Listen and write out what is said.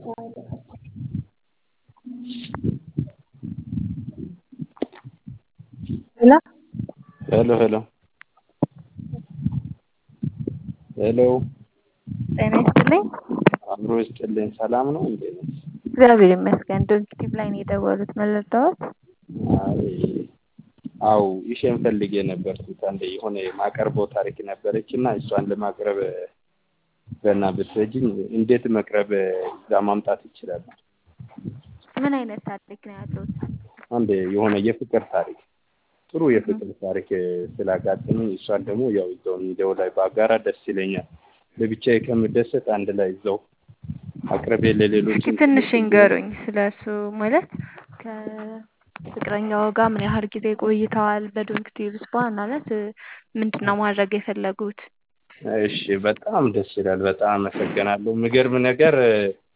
ሄሎ ሄሎ ሄሎ ሄሎ ጤና ይስጥልኝ። አብሮ ይስጥልኝ። ሰላም ነው እንዴ? እግዚአብሔር ይመስገን። ዶንኪቲቭ ላይ ነው የደወሉት። ምን ልርዳዎት? አይ አው ይሽን ፈልጌ ነበርኩት አንዴ የሆነ ማቀርበው ታሪክ ነበረች እና እሷን ለማቅረብ ገና ብትረጂኝ እንዴት መቅረብ እዛ ማምጣት ይችላል? ምን አይነት ታሪክ ነው ያለዎት? አንድ የሆነ የፍቅር ታሪክ ጥሩ የፍቅር ታሪክ ስላጋጠመኝ እሷን ደግሞ ያው እዛው ሚዲያው ላይ በአጋራ ደስ ይለኛል። ለብቻዬ ከምደሰት አንድ ላይ እዛው አቅርቤ ለሌሎች እስኪ ትንሽ ይንገሩኝ ስለሱ ማለት ከፍቅረኛው ጋር ምን ያህል ጊዜ ቆይተዋል? በዶንኪቲቭስ በዋናነት ምንድን ነው ማድረግ የፈለጉት? እሺ በጣም ደስ ይላል። በጣም አመሰግናለሁ። የሚገርም ነገር